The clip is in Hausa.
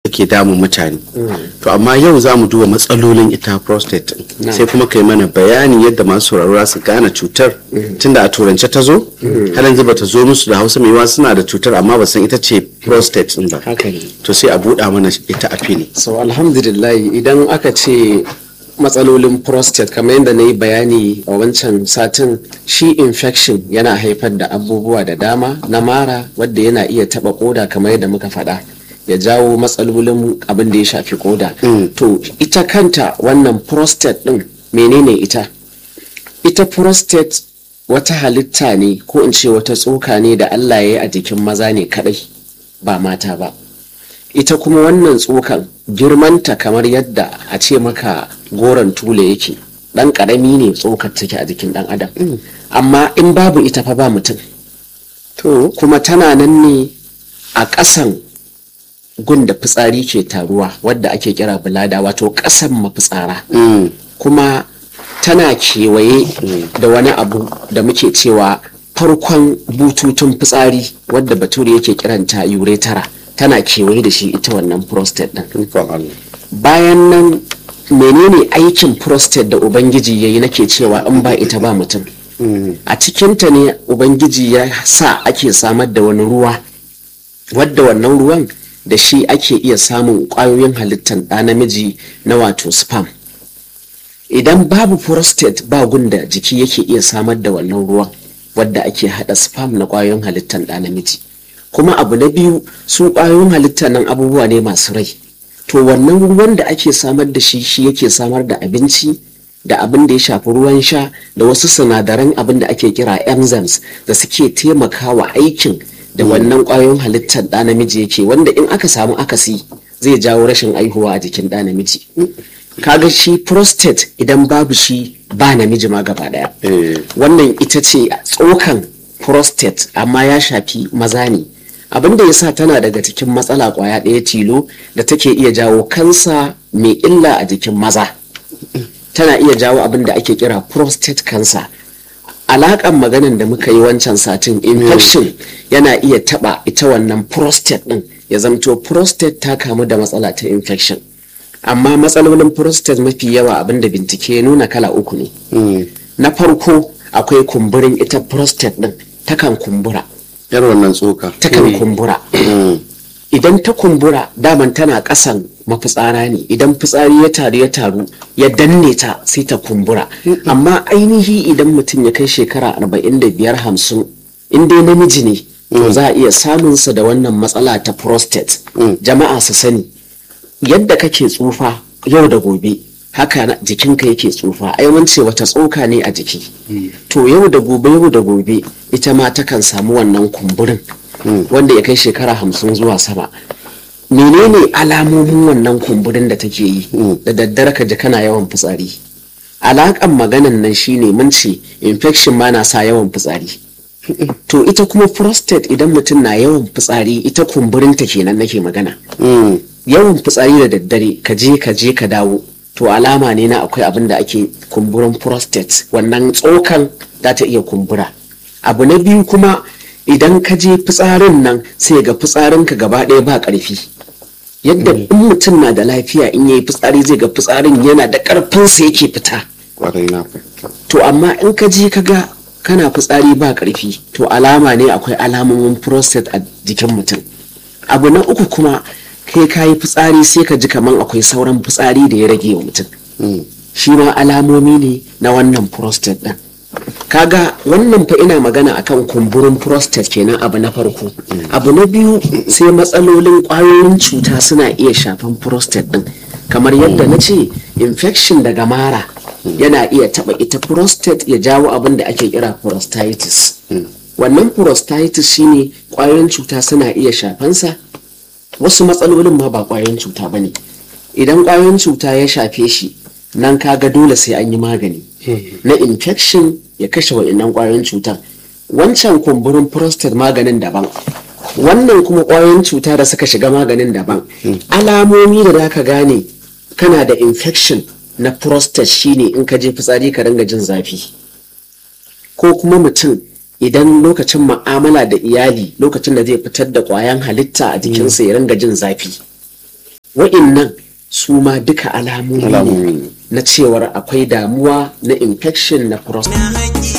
ke damun mutane to amma yau za mu duba matsalolin ita prostate ɗin. sai kuma kai mana bayani yadda masu sauraro za su gane cutar tunda a turance ta zo har yanzu ba ta zo musu da hausa mai suna da cutar amma ba san ita ce prostate ɗin ba haka ne to sai a buɗa mana ita a fili so alhamdulillah idan aka ce matsalolin prostate kamar yadda na yi bayani a wancan satin shi infection yana haifar da abubuwa da dama na mara wadda yana iya taba koda kamar yadda muka faɗa ya jawo matsalolin abin da ya shafi koda to ita kanta wannan prostate din menene ita ita prostate wata halitta ne ko in ce wata tsoka ne da allah ya yi a jikin maza ne kadai ba mata ba ita kuma wannan tsokan girmanta kamar yadda a ce maka goron tule yake dan karami ne tsokar take a jikin dan adam amma in babu ita fa ba mutum to kuma tana nan ne a ƙasan gun da fitsari ke taruwa wadda ake kira bulada wato ƙasan mafitsara kuma tana kewaye da wani abu da muke cewa farkon bututun fitsari wadda bature yake kiranta uretara tana kewaye da shi ita wannan prostate din ikon Allah bayan nan menene aikin prostate da ubangiji ya yi nake cewa in ba ita ba mutum a cikinta ne ubangiji ya sa ake samar da wani ruwa wadda wannan ruwan da shi ake iya samun ƙwayoyin halittar ɗa namiji na wato sperm idan babu prostate ba gunda jiki yake iya samar da wannan ruwan wadda ake haɗa sperm na ƙwayoyin halittar ɗa namiji kuma abu na biyu su ƙwayoyin halitta nan abubuwa ne masu rai to wannan ruwan da ake samar da shi shi yake samar da abinci da abin da ya shafi ruwan sha da wasu sinadaran abin da ake kira enzymes da suke taimakawa aikin da wannan ƙwayoyin halittar ɗa namiji yake wanda in aka samu akasi zai jawo rashin aihuwa a jikin ɗa namiji kaga shi prostate idan babu shi ba namiji ma gaba ɗaya Eh. wannan ita ce tsokan prostate amma ya shafi maza ne abin da ya sa tana daga cikin matsala kwaya ɗaya tilo da take iya jawo kansa mai illa a jikin maza tana iya jawo abin da ake kira prostate cancer alakan maganin da muka yi wancan satin infection yana iya taba ita wannan prostate din ya zamto prostate ta kamu da matsala ta infection amma matsalolin prostate mafi yawa abin da bincike ya nuna kala uku ne na farko akwai kumburin ita prostate din takan kumbura yar wannan tsoka takan kumbura idan ta kumbura daman tana kasan mafitsara ne idan fitsari ya taru ya taru ya danne ta sai ta kumbura amma ainihi idan mutum ya kai shekara 45 hamsin in dai namiji ne to za a iya samunsa da wannan matsala ta prostate jama'a su sani yadda kake tsufa yau da gobe haka na- jikinka yake tsufa ai mun ce wata tsoka ne a jiki to yau da gobe yau da gobe ita ma takan samu wannan kumburin wanda ya kai shekara hamsin zuwa sama menene alamomin wannan kumburin da take yi da daddare ka ji kana yawan fitsari alakan maganan nan shine mun ce infection ma na sa yawan fitsari to ita kuma prostate idan mutum na yawan fitsari ita kumburinta kenan nake magana yawan fitsari da daddare ka je ka je ka dawo to alama ne na akwai abin da ake kumburin prostate wannan tsokan za ta iya kumbura abu na biyu kuma idan ka je fitsarin nan sai ga fitsarinka gaba ɗaya ba ƙarfi yadda in mutum na da lafiya in yayi fitsari zai ga fitsarin yana da ƙarfinsa yake fita kwarai na fahimta to amma in ka je ka ga kana fitsari ba ƙarfi to alama ne akwai alamomin prostate a jikin mutum abu na uku kuma kai ka yi fitsari sai ka ji kaman akwai sauran fitsari da ya rage wa mutum shi ma alamomi ne na wannan prostate ɗin kaga wannan fa ina magana akan kumburin prostate kenan abu na farko abu na biyu sai matsalolin ƙwayoyin cuta suna iya shafan prostate ɗin kamar yadda na ce infection daga mara yana iya taɓa ita prostate ya jawo abin da ake kira prostatitis wannan prostatitis shine ƙwayoyin cuta suna iya shafansa wasu matsalolin ma ba ƙwayoyin cuta ba ne idan ƙwayoyin cuta ya shafe shi nan kaga dole sai an yi magani na infection ya kashe wa'innan ƙwayoyin cutar wancan kumburin prostate maganin daban wannan kuma ƙwayoyin cuta da suka shiga maganin daban alamomi da za ka gane kana da infection na prostate shine in ka je fitsari ka ringa jin zafi ko kuma mutum idan lokacin ma'amala da iyali lokacin da zai fitar da ƙwayan halitta a jikinsa ya ringa jin zafi wa'innan su ma duka alamomi Alamomi ne ne. na cewar akwai damuwa na infection na prostate